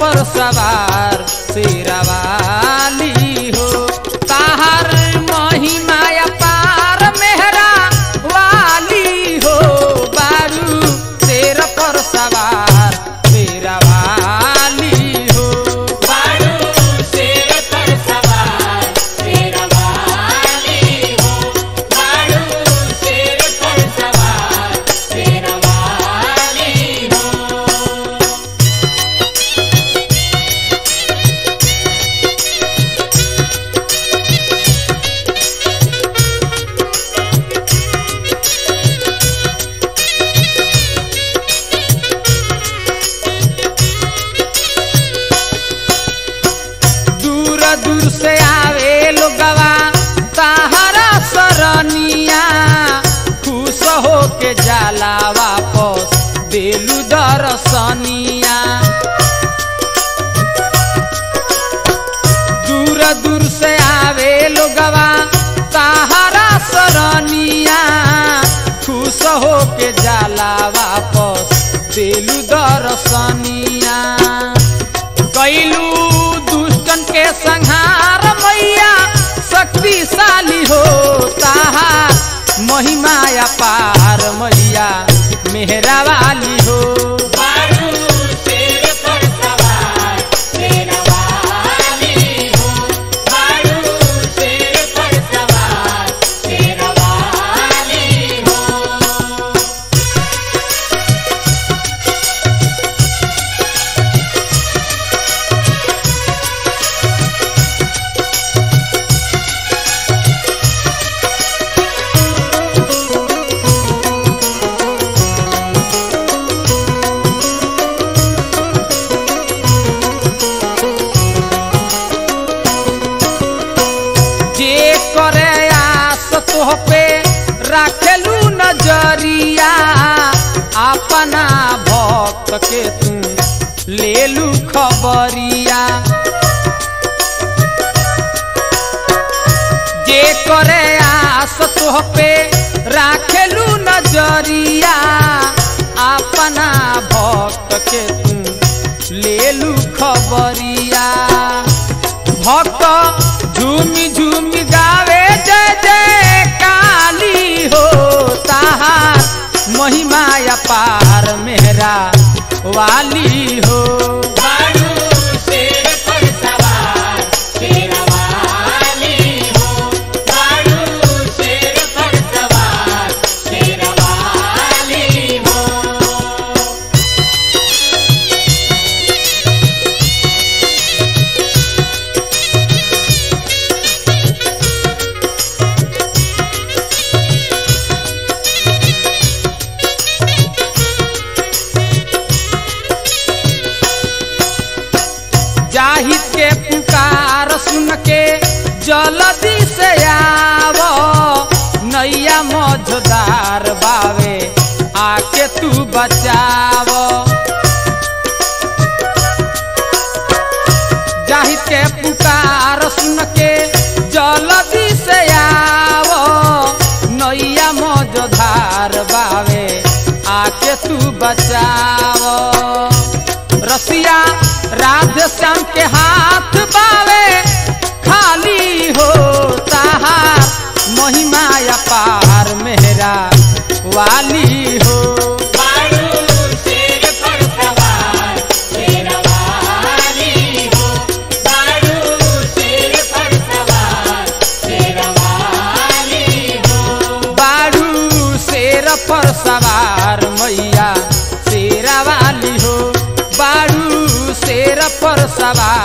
पर सवार शेरावाली हो ताहर महिमा पार मेहरा वाली हो बारू शेर पर सवार शेरावाली हो दूर दूर से आवे लोगवा ताहरा सरनिया खुश हो के जाला वापस देलू दरसनिया दूर दूर से आवे लोगवा ताहरा सरनिया खुश हो के जाला वापस देलू दरसनिया कैलू दुष्टन के संहार मैया शक्तिशाली हो ताहार महिमा पार मैया मेहरा वाली हो जे करे आस तोह पे राखेलू नजरिया अपना भक्त के तू लेलू खबरिया जे करे आस तोह पे राखेलू नजरिया अपना भक्त के तू लेलू खबरिया भक्त झूमी झूमी गावे जय जय काली हो ताहार महिमा पार मेहरा वाली हो जाहिद के पुकार सुन के जल्दी से आवो नैया मझदार बावे आके तू बचावो जाहिद के पुकार सुन के जल्दी से आवो नैया मझदार बावे आके तू बचावो रसिया राधे श्याम के हाथ बावे खाली हो ताहार महिमा पार मेहरा वाली हो बारू शेर पर सवार मैया शेरा वाली हो बारू शेर पर सवार